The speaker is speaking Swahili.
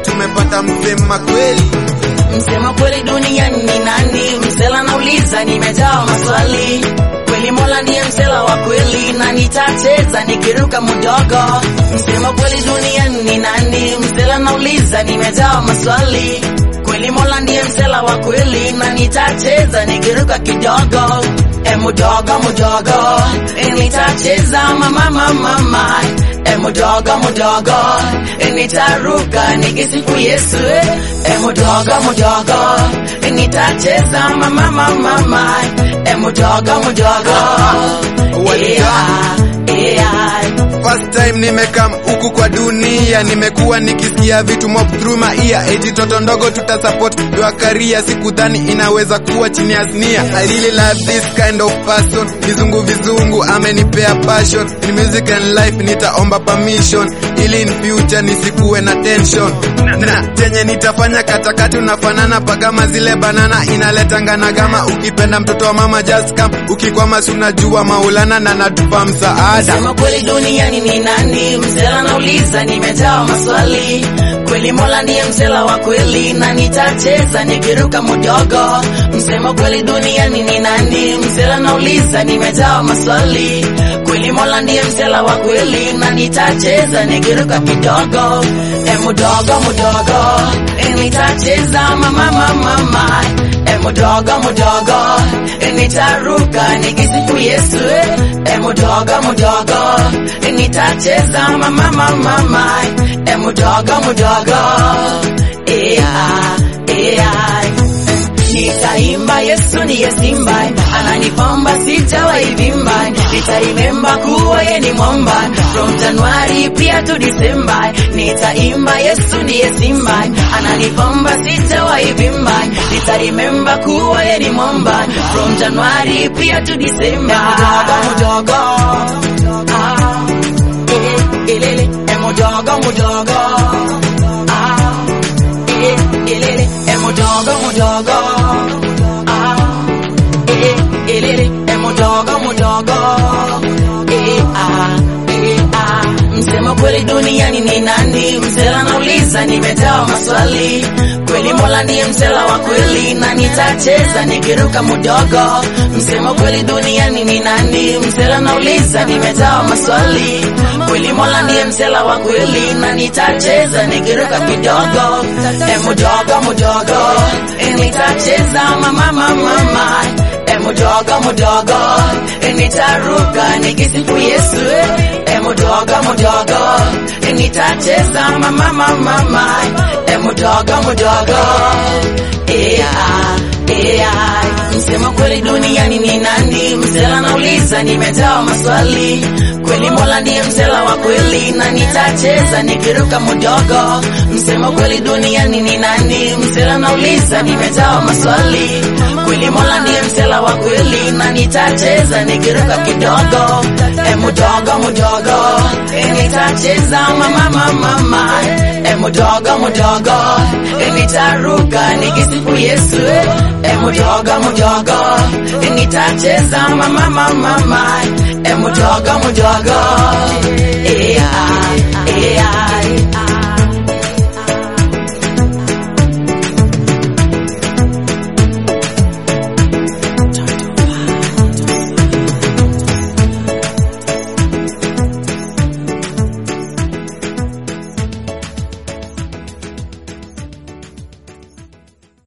tumepata msema kweli. Msema kweli duniani ni nani? Msela nauliza, nimejaa maswali. Kweli Mola ndiye msela wa kweli, na nitacheza nikiruka mdogo. Msema kweli duniani ni nani? Msela nauliza, nimejaa maswali. Kweli Mola ndiye msela wa kweli, na nitacheza nikiruka kidogo. E mudogo mudogo, e nitacheza mama mama mama. E mudogo mudogo, e nitaruka nikisifu Yesu. E mudogo mudogo, e nitacheza mama mama mama. E mudogo mudogo, yeah, yeah. First time nimekam huku kwa dunia, nimekuwa nikisikia vitu mob through my ear. Eti toto ndogo tuta support your career, sikudhani inaweza kuwa chini ya znia. I really love this kind of person, vizungu vizungu amenipea passion. In music and life nitaomba permission, ili in future nisikuwe na tension. Na chenye nitafanya katakati unafanana pagama zile banana inaletanga na gama. Ukipenda mtoto wa mama just come, ukikwama si unajua Maulana na natupa msaada. Sema kweli duniani ni nani? Msela nauliza, nimejaa maswali. Kweli Mola ndiye msela wa kweli, na nitacheza nikiruka mdogo. Msema kweli duniani ni nani? Msela nauliza, nimejaa maswali. Kweli Mola ndiye msela wa kweli, na nitacheza nikiruka kidogo. E mudogo mudogo, e nitacheza mama mama mama. E mudogo mudogo, e nitaruka nikisifu Yesu. E mudogo mudogo, e nitacheza mama mama mama. E mudogo mudogo, yeah, yeah. Nitaimba Yesu niye simba, ananipamba sijawahi vimba. Nitaimemba kuwa ye ni mwamba, from January pia to December. Nitaimba Yesu niye simba, ananipamba sijawahi vimba. Nitaimemba kuwa ye ni mwamba, from January pia to December. Mudogo mudogo, ah, eh, ilele, eh, mudogo mudogo, ah, eh, ilele, eh, mudogo mudogo, ah, eh, ilele, eh, mudogo mudogo, eh, ah, eh, ah. Msema kweli duniani ni nani? Msela nauliza, nimejaa maswali. Kweli Mola ndiye msela wa kweli, na nitacheza nikiruka mdogo. Msema kweli duniani ni nani? Msela nauliza, nimejaa maswali. Kweli Mola ndiye msela wa kweli, na nitacheza nikiruka kidogo. E mudogo mudogo, e nitacheza mama mama mama. E mudogo mudogo, e nitaruka nikisifu Yesu. E mudogo mudogo, e nitacheza mama mama mama. E mudogo mudogo, yeah, yeah. Msema kweli duniani ni nani? Msela nauliza, nimejaa maswali. Kweli Mola ndiye msela wa kweli, na nitacheza nikiruka mdogo. Msema kweli duniani ni nani? Msela nauliza, nimejaa maswali. Kweli Mola ndiye msela wa kweli, na nitacheza nikiruka kidogo. E mudogo mudogo, e nitacheza mama mama mama. E mudogo mudogo, e nitaruka nikisifu Yesu. E mudogo mudogo, e nitacheza mama mama mama. E mudogo mudogo, yeah, yeah.